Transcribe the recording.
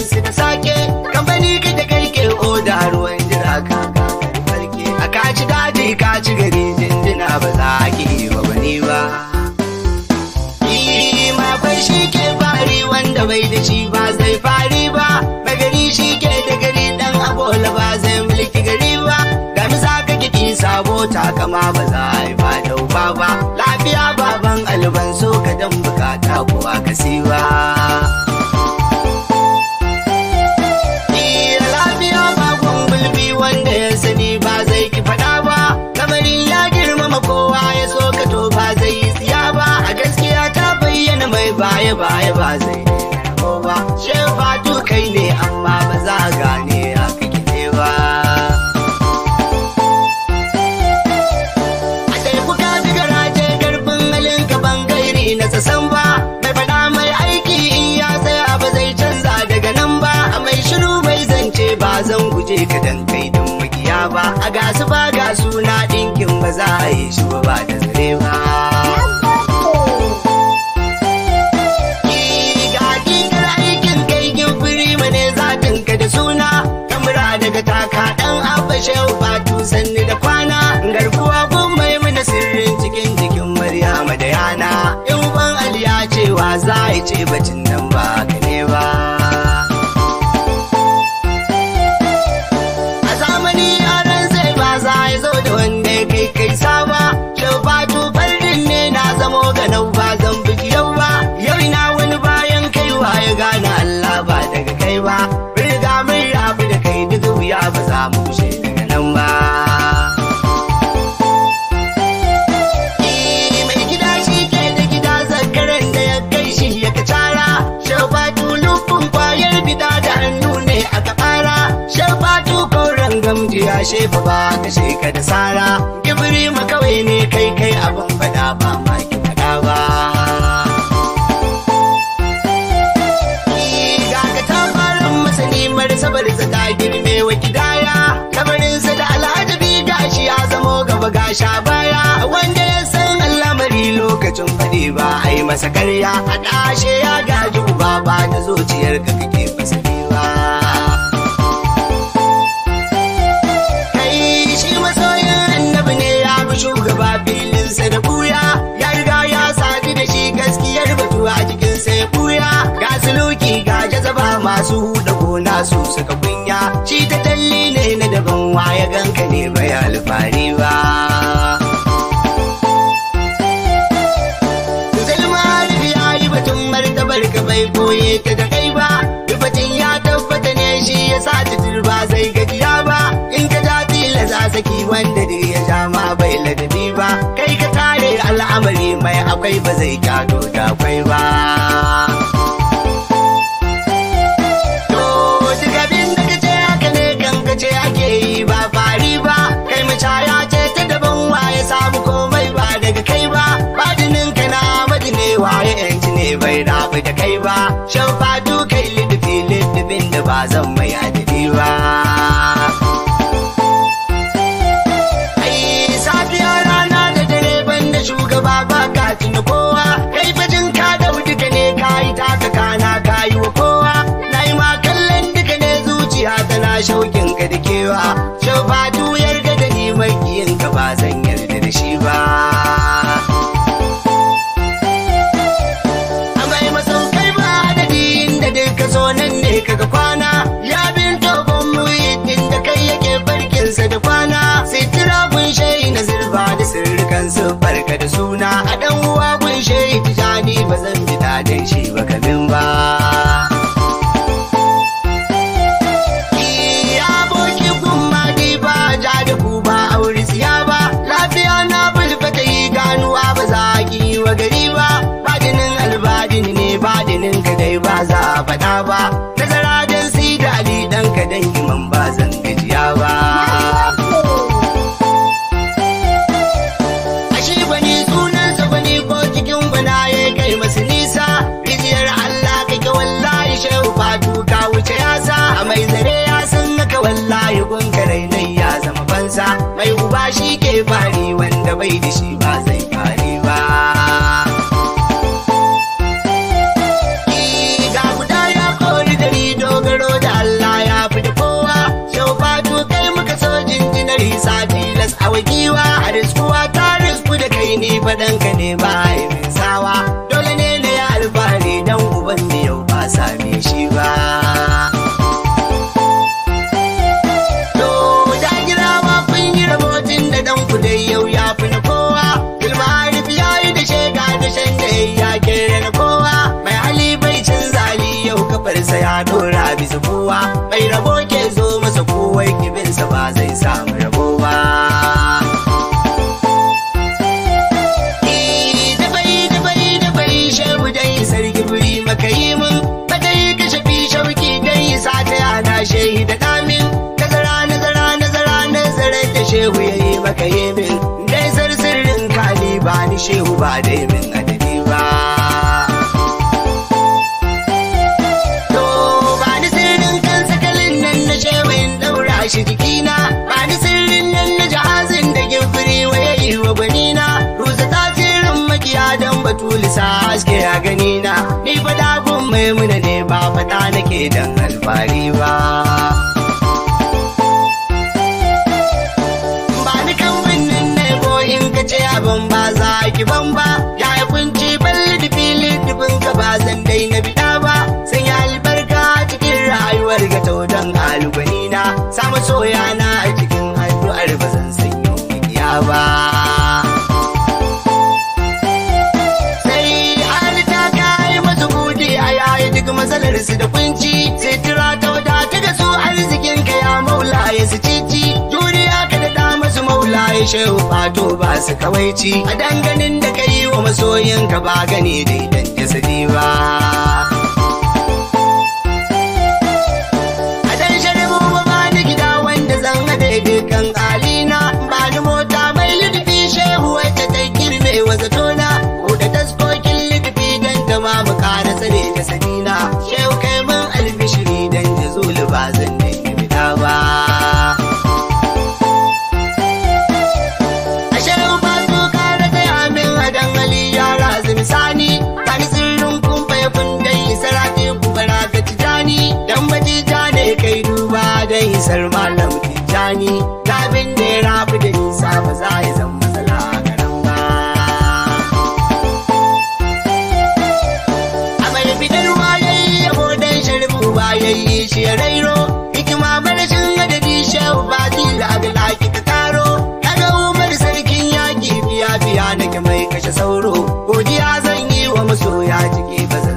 su da sake kamfani ka da kai ke oda ruwan jira ka farke a kaci daji ka ci gari jinjina ba za a ki ba bane ba Makwai shi ke fari wanda bai da shi ba zai fari ba magari shi ke da gari dan abola ba zai mulki gari ba da misa ka kiki sabo takama ba za a yi ba dauba ba lafiya baban alban so ka dan bukata kuwa ka siwa lafiya bakon gulbi wanda ya sani ba zai ki fada ba kamarin ya girmama kowa ya so ka to ba zai yi tsiya ba a gaskiya ta bayyana mai baya baya ba zai ko ba shefatu kai ne amma ba za a gane haka kike ba a teku ka ji garaje karfin halin ka bangairi na sasan ba mai fada mai aiki in ya tsaya ba zai canza daga nan ba a mai shiru mai zance ba zan guje ka dan kai din makiya ba a gasu ba ga suna dinkin ba za a yi shi ba ba da zare ba ga hakikar aikin kai gimfiri mane zatin ka da suna kamura daga taka dan abba shehu fatu sanni da kwana garkuwa gun mai mana sirrin cikin jikin maryama da yana in ban aliya cewa za a yi ce bacin nan ba ka ne ba a zamani yaran sai ba za a zo da wanda ya kai kai saba shafatu fardin ne na zamo ga nau ba zan biji yau ba yau ina wani bayan kaiwa ya gane Allah ba daga kai ba riga mun rabu da kai duk wuya ba za mu kushe daga nan ba mai gida shi ke da gida zakaran da ya kai shi ya kacara shafatu lufin kwayar bida da hannu ne aka fara shafatu koren gamji ya shefa ba ka sheka da sara kibiri kawai ne kai kai abin fada ba ma ki fada ba ga ka tabarin masani marsabar sa ta girme wa kidaya kabarinsa da alhaji gashi ya zamo gaba gasha baya wanda ya san al'amari lokacin faɗi ba a yi masa karya a ɗashe ya gaji uba ba da zuciyar ka kake masa ba kai shi masoyin annabi ne ya fi shugaba filinsa da buya ya riga ya sadu da shi gaskiyar batu a jikinsa ya buya ga suluki ga jazaba masu huda gona su suka kunya shi ta talli ne na daban waya ganka ne bai alfahari ba Zulma ya yi batun martabar ka bai koye ta da kai ba Batun ya tabbata ne shi ya sa titir ba zai gajiya ba In ka ja tilasa saki wanda duk ya ja ma bai ladabi ba Kai ka tare al'amari mai akwai ba zai gado da akwai ba To duk abin da kace haka ne kan kace ake yi ba fari ba Kai macaya ce ta daban waye samu komai ba daga kai ba Badinin ka na madine waye yanci ne bai rabu da kai ba Shan fatu kai lidufi lidufin da ba zan mai adadi ba Ai safiya rana da dare banda shugaba ba ka tuna kowa kai fajin ka da duka ne ka yi taka kana ka yi wa kowa na yi ma kallon duka ne zuciya tana shaukin ka da kewa shau fatu yarda da ni makiyin ka ba zan yarda da shi ba amai masaukai ba adadi inda duka so nan ne kaga kwana ya bin tobon muhittin da kai yake barkinsa da kwana sitira kun shayi na zirba da sirrikan su barka da suna a dan uwa kun shayi tijani ba zan bi dadin shi ba kamin ba Ya boki gumma dai ba ja da ku ba aure siya ba lafiya na bulbata yi ganuwa ba za ki yi wa gari ba badinin albadini ne badinin ka dai ba za a faɗa ba nazara dan si da ali dan ka dan iman ba zan gajiya ba ashe bani sunansa bani ko cikin bana ya kai masu nisa rijiyar Allah kake wallahi shehu fatu ka wuce yasa a mai zare ya san naka wallahi gunkarai nai ya zama bansa mai uba shi ke fari wanda bai da shi ba zai fari ba ga guda ya kori dari dogaro wa giwa a riskuwa ta risku da kai ni faɗanka ne ba min sawa dole ne na yi alfahari dan uban da yau ba same shi ba to da girawa kun yi rabotin da dan ku dai yau ya fi na kowa ilmari ya yi da shega da shan da ya kere na kowa mai hali bai cin zali yau kafarsa ya dora bisa kowa mai rabo ke zo masa kowai kibinsa ba zai samu rabo ba sarki buri maka yi mun maka yi kashe fi shauki dan yi sa ta yana shehi da damin nazara nazara nazara nazara da shehu ya yi maka yi min dai sirrin kali ba ni shehu ba dai min adadi ba to ba ni sirrin kan sakalin nan na shehu in daura shi jikina ba ni sirrin nan na jahazin da gimfiri wa ya yi wa gwanina rusa tasirin makiya don batulisa haske a ganina ni fa dagun maimuna ne ba fata nake dan alfari ba ba ni kan wannan ne ko in ka ce abin ba za ki ban ba ya yi kunci balli da fili dubin ka ba zan dai na bida ba sun yi albarka cikin rayuwar ga taudan alugwanina samu soya na a cikin addu'ar ba zan sanyo mikiya ba duk matsalar su da kunci sai tira ta wadata da su arzikin ka ya maula ya su cici juriya ka da masu maula ya shehu fato ba su kawaici a danganin da ka yi wa masoyin ka ba gani da idan jasadi ba a dan sharibu ba ba ni gida wanda zan haɗe dukkan alina ba ni mota mai littafi shehu wacce ta girme wa zatona ko da taskokin littafi don ta ma mu ƙara tsare da sadina shehu kai mun albishiri dan jazulu ba zan dangi fita ba a shehu ba su kara taya min a dangali yara sani kan sirrin kun bai kun dai sarati ku bara ka tijani dan batija ne kai duba dai sar malam tijani tabin da ya rabu da nisa ba za ya zama matsala a garin ba a mai fitar wayayi yabo dan sharbu ba yayi shi ya rairo hikima barashin adadi shehu ba zila ga laki ka karo kaga umar sarkin yaki biya biya nake mai kashe sauro godiya zan yi wa masoya ciki ba